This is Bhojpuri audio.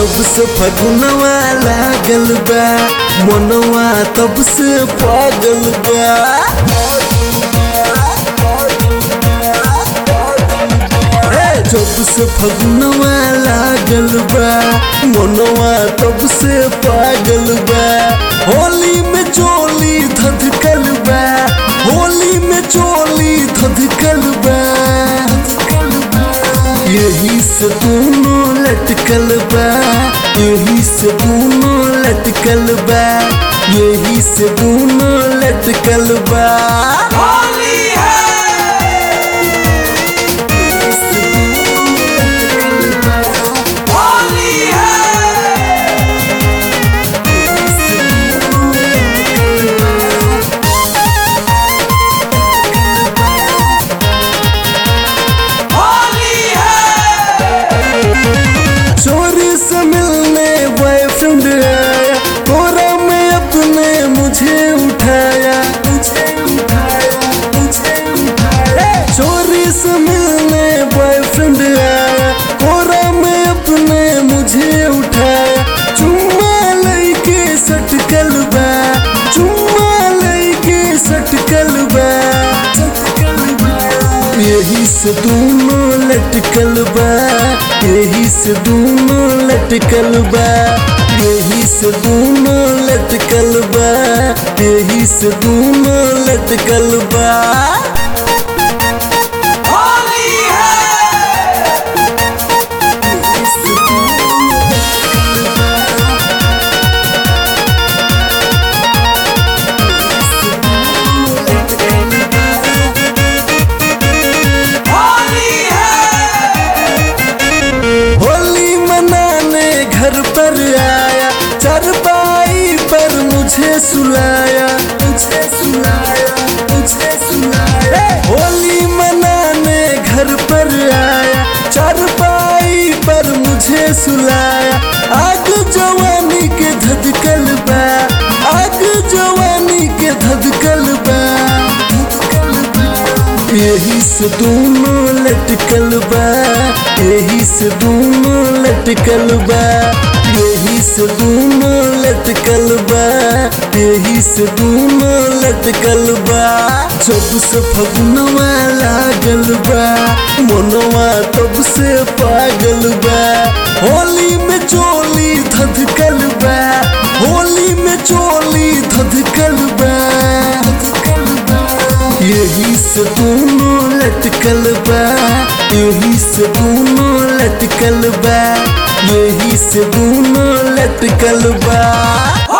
जब से फगुनवा लागल बा मनवा तब से पागल बा ए, जब से फगुनवा लागल बा मनवा तब से पागल बा होली में चोली धधकल बा होली में चोली धधकल बा यही से दोनों लटकल बा यही से दोनों लटकल बा यही से दोनों लटकल बा होली है होली है होली है चोरी से मिलने बॉयफ्रेंड आया कोरा में अपने मुझे उठाया मुझे उठाया मुझे उठाया चोरी से मिलने बॉयफ्रेंड आया कोरा में अपने मुझे उठाया चुम्मा लइके सटकल बा चुम्मा लइके सटकल बा सटकल बा यही से दोनों लटकल बा यही से दोनों लटकल बा यही से दोनों लटकल बा यही से दोनों लटकल बा होली है होली है होली मनाने घर पर आया चरपाई पर मुझे सुलाया मुझे सुलाया मुझे सुलाया होली मनाने घर पर आया चरपाई पर मुझे सुलाया आग जवानी के धधकल बा आग जवानी के धधकल बा यही से दोनों लटकल बा यही से दोनों लटकल बा यही से दोनों लटकल बा यही से दोनों लटकल बा जब से फगुनवा लागल बा मनवा तब से पागल बा होली में चोली धधकल बा होली में चोली धधकल बा धधकल बा यही से दोनों लटकल बा यही से दोनों लटकल बा यही से दोनों लटकल बा